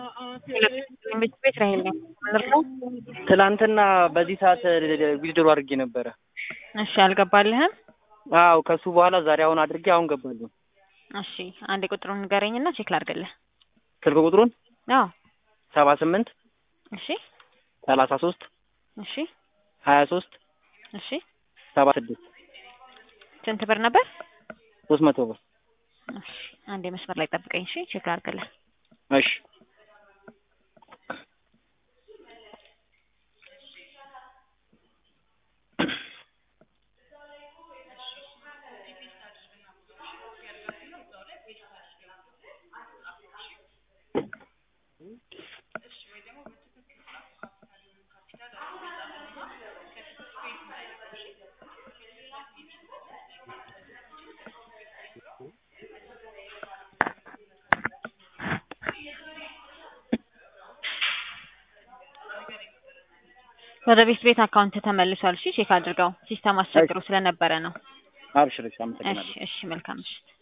ቤት ቤት ራሄል ነኝ። ምንድነው? ትላንትና በዚህ ሰዓት ዊዝድሮ አድርጌ ነበረ። እሺ አልገባልህም? አዎ ከሱ በኋላ ዛሬ አሁን አድርጌ አሁን ገባለሁ። እሺ አንዴ ቁጥሩን ንገረኝና ቼክ ላድርግልህ። ስልክ ቁጥሩን አዎ ሰባ ስምንት እሺ ሰላሳ ሶስት እሺ ሀያ ሶስት እሺ ሰባ ስድስት ስንት ብር ነበር? ሶስት መቶ ብር። እሺ አንዴ መስመር ላይ ጠብቀኝ። እሺ ቼክ ላድርግልህ። እሺ ወደ ቤት ቤት አካውንት ተመልሷል። እሺ ቼክ አድርገው። ሲስተም አስቸግሮ ስለነበረ ነው። አብሽር። እሺ እሺ አመሰግናለሁ። እሺ መልካም ምሽት።